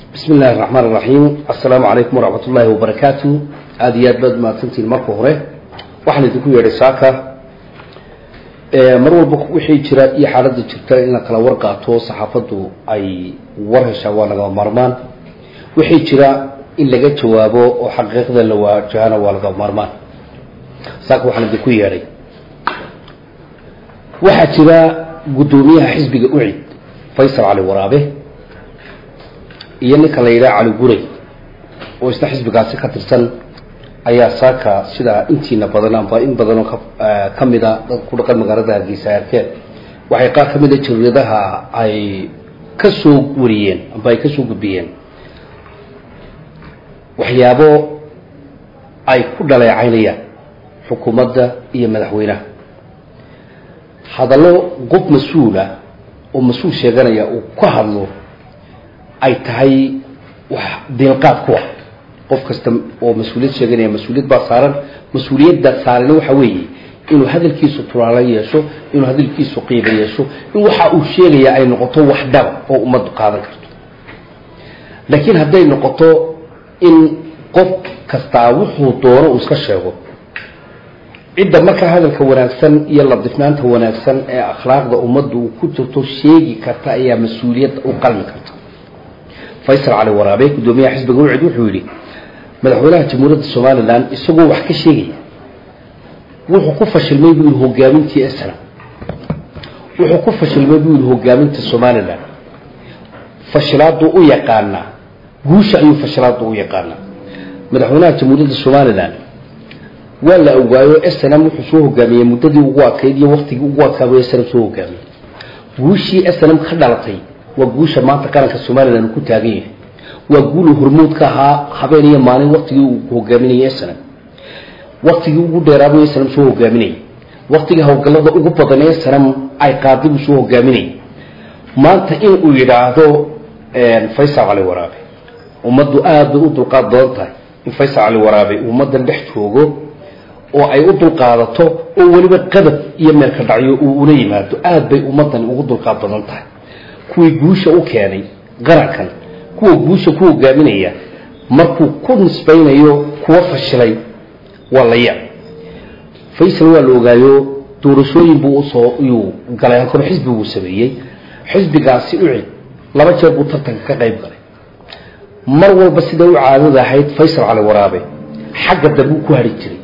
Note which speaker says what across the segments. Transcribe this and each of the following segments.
Speaker 1: bismi illaahi raxmaan iraxiim assalaamu calaykum waraxmat ullaahi wabarakaatu aada iyo aad baad mahadsantihiin marka hore waxaan idinku yeedhay saaka mar walba wixii jira iyo xaaladda jirta in la kala war qaato saxaafaddu ay war heshaa waa lagama maarmaan wixii jira in laga jawaabo oo xaqiiqda la waajahana waa lagama maarmaan saaka waxaan idinku yeedhay waxaa jira guddoomiyaha xisbiga ucid faysal cali waraabe iyo ninka la yidhaha cali guray oo isna xisbigaasi ka tirsan ayaa saaka sidaa intiina badan amba in badanoo ka mida dad ku dhaqan magaalada hargeysa ay arkeen waxay qaar ka mida jariiradaha ay ka soo wariyeen amba ay ka soo gudbiyeen waxyaabo ay ku dhaleecaynayaan xukuumadda iyo madaxweynaha hadallo qof mas-uula oo mas-uul sheeganaya uu ka hadlo ay tahay wax diilqaad ku ah qof kasta oo mas-uuliyad sheeganaya mas-uuliyad baa saaran mas-uuliyadda saarana waxa weeye inuu hadalkiisu tulaalo yeesho inuu hadalkiisu qiiba yeesho in waxa uu sheegaya ay noqoto wax dhaba oo ummaddu qaadan karto laakiin hadday noqoto in qof kastaa wuxuu doono uu iska sheego cidda markaa hadalka wanaagsan iyo ladifnaanta wanaagsan ee akhlaaqda ummaddu uu ku jirto sheegi karta ayaa mas-uuliyadda u qalmi karta faysal cali waraabe guddoomiyaha xisbiga ucid wuxuu yidhi madaxweynaha jamhuuriyadda somalilan isagoo wax ka sheegaya wuxuu ku fashilmay buu yihi hogaamintii esra wuxuu ku fashilmay buu yihi hogaaminta somalilan fashilaaduu u yaqaanaa guusha ayuu fashilaadu u yaqaanaa madaxweynaha jamhuuriyadda somalilan waa la ogaayo snm wuxuu soo hogaamiyey muddadii ugu adkayd iyo waktigii ugu adkaabay snm soo hogaamiyey guushii snm ka dhalatay waa guusha maanta qaranka somalilan uu ku taagan yahay waa guuluu hormuud ka ahaa habeen iyo maalin waktigii uu hogaaminayay snm waktigii ugu dheeraabuu snm soo hogaaminayay waktigii howlgallada ugu badan ee snm ay qaadi buu soo hogaaminayay maanta in uu yidhaahdo faysal cali waraabe ummaddu aada bay u dulqaad badan tahay in faysal cali waraabe ummaddan dhex joogo oo ay u dulqaadato oo weliba qadab iyo meelka dhacyo uu ula yimaado aada bay ummaddani ugu dulqaad badan tahay kuwii guusha u keenay qarankan kuwa guusha ku hogaaminaya markuu ku nisbaynayo kuwa fashilay waa la yaab faysal waa la ogaayo doorashooyin buu usoo yuu galay halkaba xisbi buu sameeyey xisbigaasi ucid laba jeer buu tartanka ka qayb galay mar walba sida u caadada ahayd faysal cali waraabe xagga dambuu ku hari jiray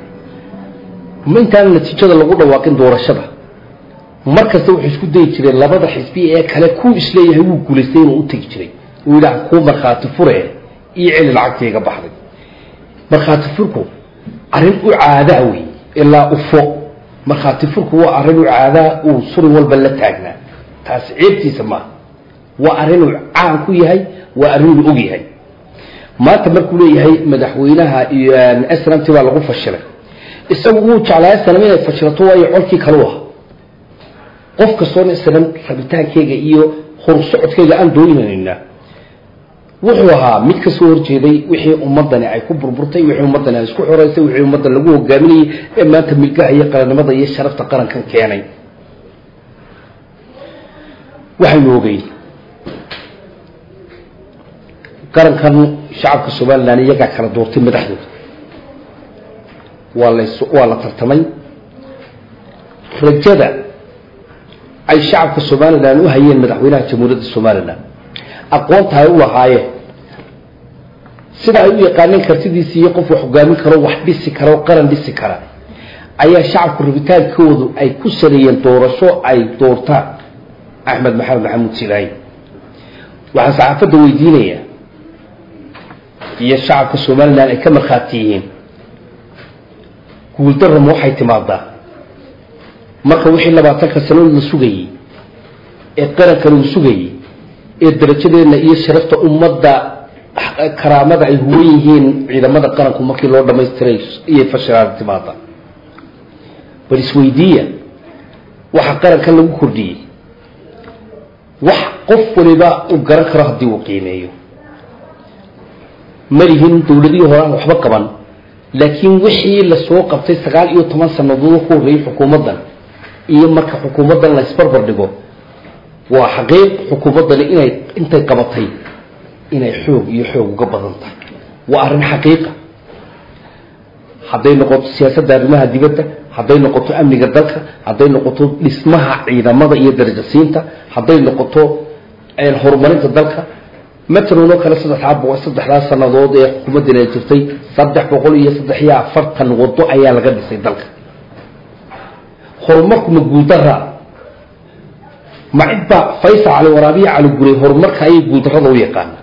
Speaker 1: ma intaana natiijada lagu dhawaaqin doorashada mar kasta wuxuu isku dayi jiray labada xisbi ee kale kuu isleeyahay wuu guulaystay inuu u tegi jiray uu yidhaah kuu markhaati fure iyo celi lacagtayga baxday markhaati furku arrin u caadaa wey ilaa ufo markhaati furku waa arrin u caadaa uu surin walba la taagnaa taas ceebtiisa maaha waa arrinuu caan ku yahay waa arrinuu og yahay maanta markuu leeyahay madaxweynaha iyo snmt baa lagu fashilay isagu wuu jeclaa snm inay fashilato waayo colkii kalu ah qof kastoona snm rabitaankeyga iyo horsocodkeyga aan dooninaynaa wuxuu ahaa mid ka soo horjeeday wixii ummadani ay ku burburtay wixii ummadani ay isku xoreysay wixii ummaddan lagu hogaaminayay ee maanta milgaha iyo qarannimada iyo sharafta qarankan keenay waxaynu ogeyn qarankan shacabka somalilan iyagaa kala doortay madaxdooda waa las waa la tartamay rajada ay shacabka somalilan u hayeen madaxweynaha jamhuuriyadda somalilan aqoonta ay u lahaayeen sida ay u yaqaaneen kartidiisi iyo qof wax hogaamin karo wax dhisi kara o qaran dhisi kara ayaa shacabku rabitaankoodu ay ku saleeyeen doorasho ay doortaan axmed maxamed maxamuud silaayi waxaan saxaafadda weydiinaya iyo shacabka somalilan ay ka markhaati yihiin guuldarrama waxay timaadaa marka wixii labaatanka sanood la sugayey ee qarankan uu sugayey ee darajadeenna iyo sharafta ummadda karaamada ay huwan yihiin ciidamada qaranku markii loo dhamaystiray iyay fashilaada timaada bal isweydiiya waxa qarankan lagu kordhiyey wax qof waliba uu garan karo haddii uu qiimeeyo malihin dowladihii hore aan waxba qaban laakiin wixii lasoo qabtay sagaal iyo toban sanadood ku horreeyey xukuumaddan iyo marka xukuumaddan la isbarbar dhigo waa xaqiiq xukuumaddani inay intay qabatay inay xoog iyo xoog uga badan tahay waa arrin xaqiiqa hadday noqoto siyaasadda arrimaha dibadda hadday noqoto amniga dalka hadday noqoto dhismaha ciidamada iyo darajasiinta hadday noqoto horumarinta dalka matalan oo kale saddexdaa boqol saddexdaa sanadood ee xukuumaddana jirtay saddex boqol iyo saddex iyo afartan wado ayaa laga dhisay dalka horumarkuma guuldaraa ma cid baa faysal cali waraabiya cali guray horumarka ayay guuldarrada u yaqaanaa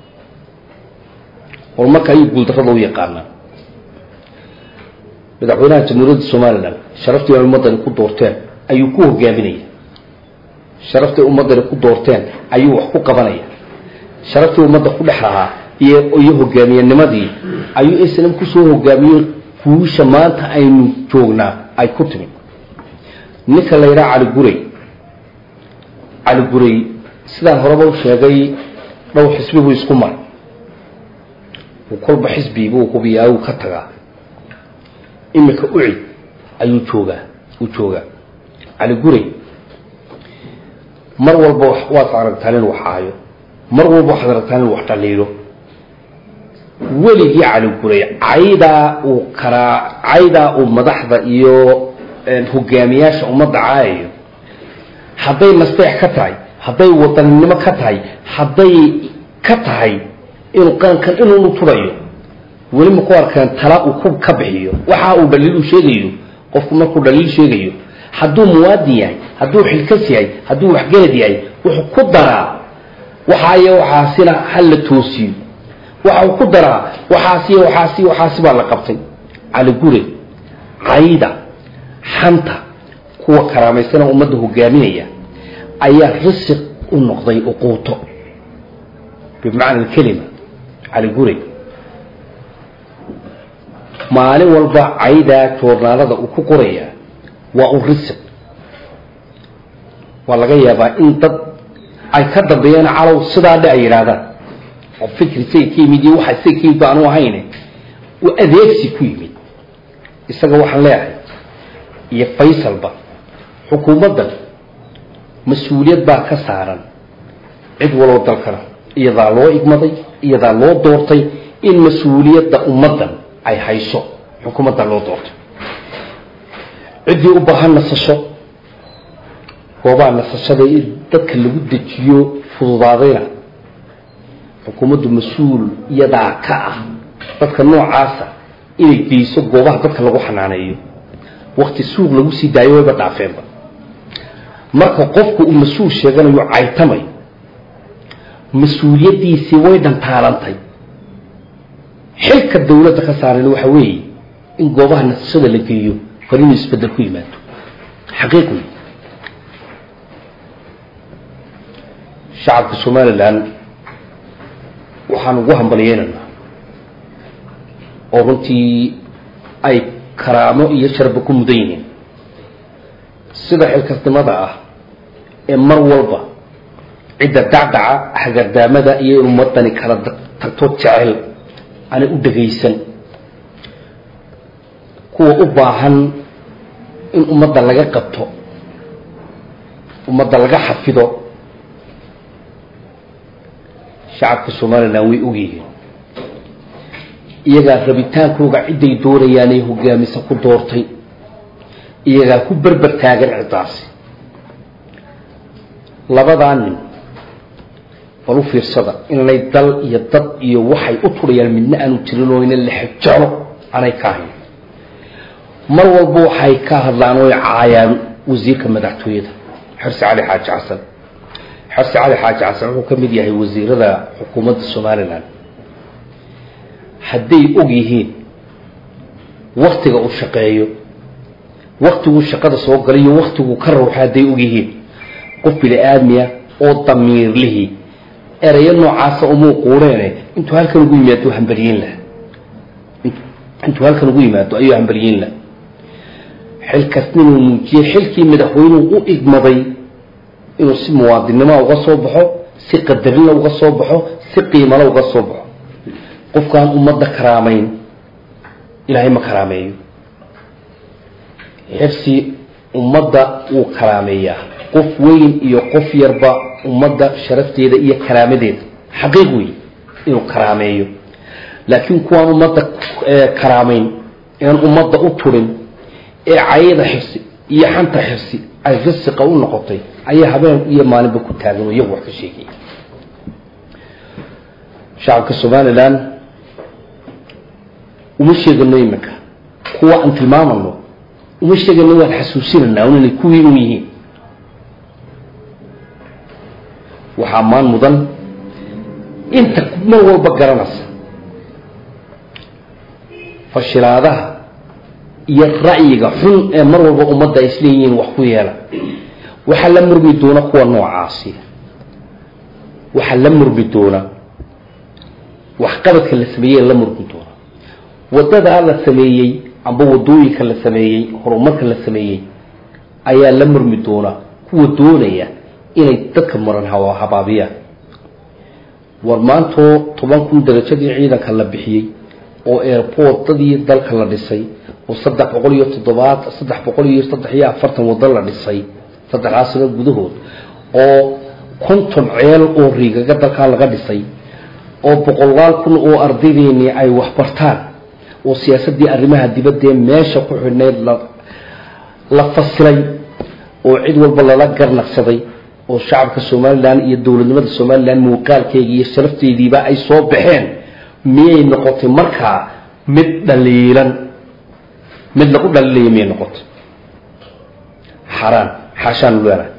Speaker 1: horumarka ayay guuldarrada u yaqaanaa madaxweynaha jamhuuriyadda somalilan sharaftii ay ummaddani ku doorteen ayuu ku hogaaminaya sharaftay ummaddani ku doorteen ayuu wax ku qabanaya sharaftii ummadda ku dhex lahaa iyo iyo hogaamiyenimadii ayuu islam kusoo hogaamiyey fuusha maanta aynu joognaa ay ku timi ninka la yidhaha cali guray cali guray sidaan horeba u sheegay dhowr xisbi buu isku maray uu kolba xisbibuu hubiyaa uu ka tagaa iminka ucid ayuu joogaa uu joogaa cali guray mar walba waad aragtaan inuu wax haayo mar walba waxaad aragtaan inuu wax dhaliilo weligii cali guray caydaa uu karaa caydaa uu madaxda iyo hogaamiyaasha ummadda caayayo hadday nasteex ka tahay hadday wadaninimo ka tahay hadday ka tahay inuu qarankan inuunu turayo weli ma ku arkaan tala uu ku ka bixiyo waxa uu dhaliil u sheegayo qofku markuu dhaliil sheegayo hadduu muwaadin yahay hadduu xilkas yahay hadduu waxgelad yahay wuxuu ku daraa waxaayo waxaasina ha la toosiyo waxa uu ku daraa waxaasiyo waxaasi waxaasi baa la qabtay cali gure cayda xanta kuwa karaamaysana ummadda hogaaminaya ayaa risiq u noqday uquuto bimacna alkelima cali gure maalin walba caydaa joornaalada uu ku qorayaa waa un risiq waa laga yaabaa in dad ay ka dambeeyaan calow sidaa dhe ay yidhaahdaan oo fikri say ka yimid iyo waxa say ka yimid ba anu ahayne uu adeegsi ku yimid isaga waxaan leeyahay iyo faysalba xukuumaddan mas-uuliyad baa ka saaran cid waloo dalkana iyadaa loo igmaday iyadaa loo doortay in mas-uuliyadda ummaddan ay hayso xukuumadda loo doortay ciddii u baahan nasasho goobaha nasashada in dadka lagu dejiyo fududaadayna xukuumaddu mas-uul iyadaa ka ah dadka noocaasa inay geyso goobaha dadka lagu xanaaneeyo wakti suuq lagu sii daayo wayba dhaafeenba marka qofku uu mas-uul sheeganayo caytamay mas-uuliyaddiisii way dhantaalantay xilka dawladda ka saaran waxa weeye in goobaha nasashada la geeyo far inuu isbedel ku yimaado xaqiiq wey shacabka somalilan waxaan ugu hambaliyeynaynaa oo runtii ay karaamo iyo sharba ku mudan yihiin sida xilkasnimada ah ee mar walba cidda dacdaca hagardaamada iyo in ummadani kala tagto jecel aanay u dhagaysan kuwa u baahan in ummadda laga qabto ummadda laga xafido shacabka somalilan way ogyihiin iyagaa rabitaankooga cidday doonayaanay hogaamisa ku doortay iyagaa ku berber taagan ciddaasi labadaa nin bal u fiirsada inanay dal iyo dad iyo waxay u turayaan midna aanu jirin oo ina lexejalo aanay ka ahayn mar walba waxay ka hadlaan oo caayaan wasiirka madaxtooyada xirsi cali xaaji xasan xirsi cali xaaji xasan wuxuu ka mid yahay wasiirada xukuumadda somalilan hadday og yihiin waktiga uu shaqeeyo waktiguu shaqada soo galayo waktiguu ka rawxo hadday og yihiin qof bini aadmiya oo damiirlihii erayo noocaasa umuu quureene intuu halkan ugu yimaado hambalyiin lah intuu halkan ugu yimaado ayuu hambalyiin lah xilkasninuu muujiyey xilkii madaxweynuhu u igmaday inuu si muwaadinnimoa uga soo baxo si qadarina uga soo baxo si qiimala uga soo baxo qofkaan ummadda karaamayn ilaahay ma karaameeyo xirsi ummadda wuu karaameeyaa qof weyn iyo qof yarba ummadda sharafteeda iyo karaamadeeda xaqiiq wey inuu karaameeyo laakiin kuwaan ummadda karaameyn ean ummadda u turin ee cayada xirsi iyo xanta xirsi ay risiqa u noqotay ayaa habeen iyo maalinba ku taagan oo iyagu wax ka sheegaya shacabka somalilan uma sheegano iminka kuwa aan tilmaamano uma sheegano waan xasuusinanaa un inay kuwii un yihiin waxaa maan mudan inta mar walba garanaysa fashilaadaha iyo ra'yiga xun ee mar walba ummadda ay isleeyihiin wax ku yeela waxaa la murmi doona kuwa noocaasi waxaa la murmi doona waxqabadka la sameeyey la murmi doona wadadaa la sameeyey amba wadooyinka la sameeyey horumarka la sameeyey ayaa la murmi doona kuwa doonaya inay dadka maran habaabiyaan war maantoo toban kun darajadii ciidanka la bixiyey oo airportadii dalka la dhisay oo saddex boqol iyo toddobaad saddex boqol iyo saddex iyo afartan waddo la dhisay saddexdaas sano gudahood oo konton ceel oo riigaga dalkaa laga dhisay oo boqolaal kun oo ardaydeennii ay waxbartaan oo siyaasaddii arrimaha dibaddee meesha ku xidhnayd la la fasilay oo cid walba lala garnaqsaday oo shacabka somalilan iyo dowladnimada somalilan muuqaalkeega iyo sharafteediiba ay soo baxeen miyay noqotay markaa mid dhaliilan mid lagu dhaliilaya miyay noqotay xaraan xaashaanu leenahay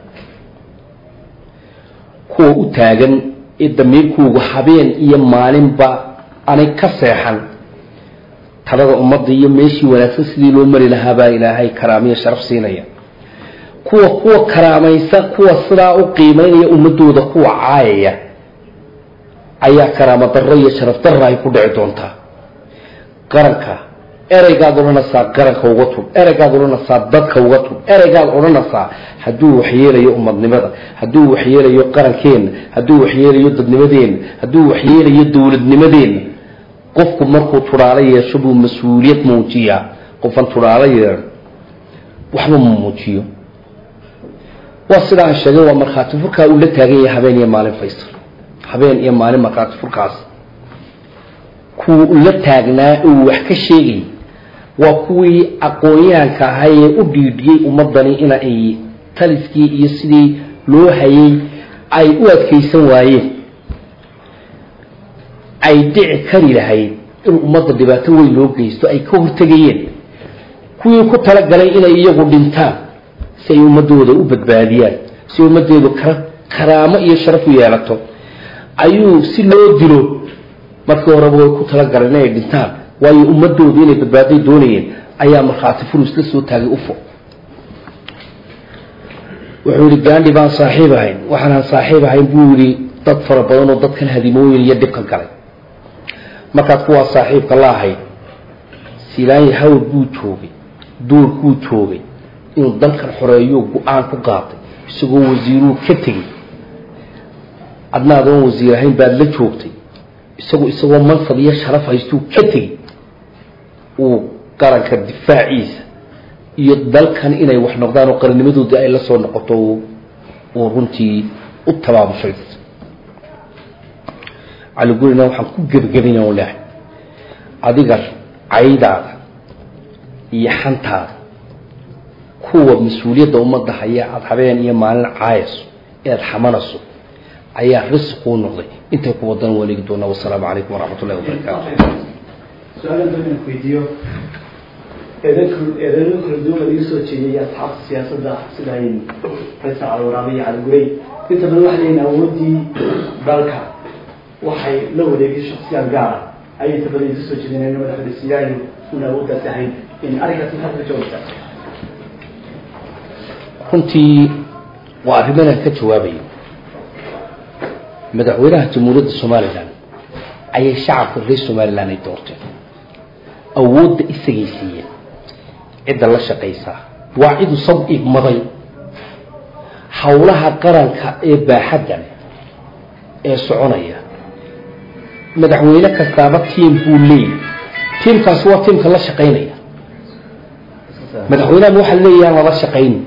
Speaker 1: kuwa u taagan ee damiirkuugu habeen iyo maalinba anay ka seexan talada ummadda iyo meeshii wanaagsan sidii loo mari lahaa baa ilaahay karaamiyo sharaf siinaya kuwa kuwa karaamaysa kuwa sidaa u qiimeynaya ummadooda kuwa caayaya ayaa karaamo darro iyo sharaf darra ay ku dhici doontaa qaranka ereygaad odhanaysaa qaranka uga tub ereygaad odhanaysaa dadka uga tub ereygaad odhanaysaa hadduu waxyeelayo ummadnimada hadduu waxyeelayo qarankeenna hadduu waxyeelayo dadnimadeenna hadduu waxyeelayo dowladnimadeenna qofku markuu tudhaalo yeesho buu mas-uuliyad muujiyaa qofan tudhaalo yeedho waxba ma muujiyo waa sida aan sheegay waa markhaati furkaa uu la taagan yahay habeen iyo maalin faysal habeen iyo maalin markhaati furkaas kuwa ula taagnaa uu wax ka sheegay waa kuwii aqoon-yahanka ahay ee u dhiidhiyey ummadani in ay taliskii iyo sidii loo hayay ay u adkaysan waayeen ay dhici kari lahayd in ummadda dhibaato weyn loo geysto ay ka hortegayeen kuwii ku talagalay inay iyagu dhintaan si ay ummadooda u badbaadiyaan si ummadeedu kara karaamo iyo sharaf u yeelato ayuu si loo dilo markii horeba way ku talagaleen inay dhintaan waayo ummadoodu inay badbaaday doonayeen ayaa markhaati furus la soo taagay ufo wuxuu yihi gaandhi baan saaxiib ahayn waxaanaan saaxiib ahayn buu yihi dad fara badan oo dadkan hadimooyin iyo dhibkan galay markaad kuwaa saaxiibka la ahayd silaanyi hawl buu joogay duurkuu joogay inuu dalkan xoreeyo go-aan ku qaatay isagoo wasiiruu ka tegey adna adoon wasiir ahayn baad la joogtay isagu isagoo mansab iyo sharaf haystuu ka tegey uu qaranka difaaciisa iyo dalkan inay wax noqdaan oo qarannimadoodii ay la soo noqoto uu runtii u tabaabushay caligurina waxaan ku gebagabina o leehay adiga caydaada iyo xantaada kuwa mas-uuliyadda ummadda haya aada habeen iyo maalin caayayso ee aada xamanayso ayaa risquu noqday intay ku wadan waanigi doonaa wasalaamu calaykum waraxmat ullahi wabarakaatu
Speaker 2: su-aalan doon inaan weydiiyo eedan eedano kala duwan laga soo jeediyay asxaabta siyaasadda sida ay faysal calwaraabe iyo caligurey inta badan waxay leeyihin awooddii dalka waxay la wareegay shaksiyaad gaara ayay inta badan isu soo jeedineen madaxweyne una awooddaas ahayn in arrinkaas maxaad ka jawaabtaa
Speaker 1: runtii waa arrimanaan ka jawaabayo madaxweynaha jamhuuriyadda somalilan ayay shacabka reer somalilan ay doorteen awoodda isagay siiyeen cidda la shaqaysaa waa cidu sab igmaday howlaha qaranka ee baaxaddan ee soconaya madaxweyne kastaaba tiim buu leeyahy tiimkaasi waa tiimka la shaqaynaya madaxweynahan waxaa leeyahaan lala shaqayni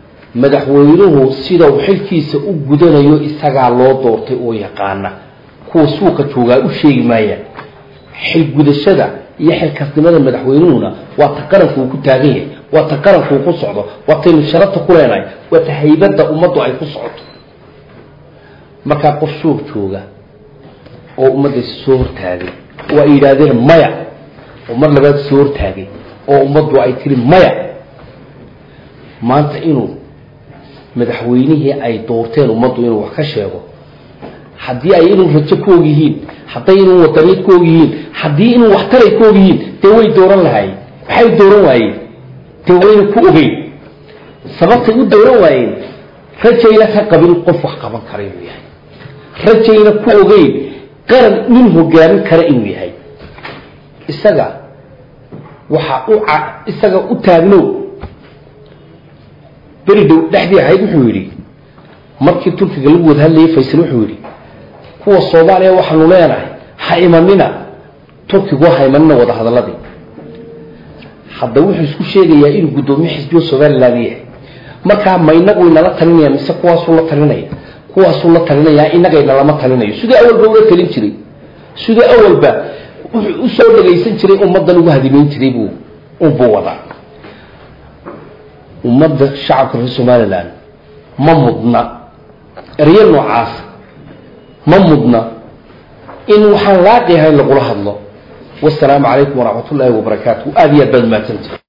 Speaker 1: madaxweynuhu sida uu xilkiisa u gudanayo isagaa loo doortay oo yaqaana kuwa suuqa joogaa u sheegi maayaan xilgudashada iyo xilkasnimada madaxweynuhuna waa ta qaranku uu ku taagan yahay waa ta qaranku uu ku socdo waa taynu sharafta ku leenahay waa ta haybadda ummaddu ay ku socoto markaa qof suuq jooga oo ummaddiisa soo hortaagay oo ay yidhaahdeen maya oo mar labaad soo hortaagay oo ummaddu ay tiri maya maanta inuu madaxweynihii ay doorteen ummaddu inuu wax ka sheego haddii ay inuu rajo ku og yihiin hadday inuu wadaniid ku og yihiin haddii inuu waxtaray ku og yihiin dee way dooran lahaayeen maxay dooran waayeen dee wayna ku ogeyn sababtay u dooran waayeen rajayna ka qabin qof wax qaban kara inuu yahay rajayna ku ogeyn qaran nin hogaamin kara inuu yahay isaga waxaa u isaga u taagnow beri dhow dhexdii ahayd wuxuu yidhi markii turkiga lagu wada hadlayay faysal wuxuu yidhi kuwa soomaaliya waxaanu leenahay ha imanina turkigu ha imanina wada hadaladii hadda wuxuu isku sheegayaa inuu guddoomiye xisbiyo somaliland yahay markaa ma inagu inala talinaya mise kuwaasuu la talinaya kuwaasuu la talinayaa inagayna lama talinayo sidii awalba ula talin jiray sidii awalba wuxuu usoo dhagaysan jiray ummaddan ugu hadimeyn jiray buu unbuu wadaa ummadda shacabka reer somaliland ma mudna eryo noocaas ma mudna in waxaan laaqi ahayn lagula hadlo wasalaamu calaykum waraxmat ullaahi wabarakaatu aada iyo aad baad mahadsantahay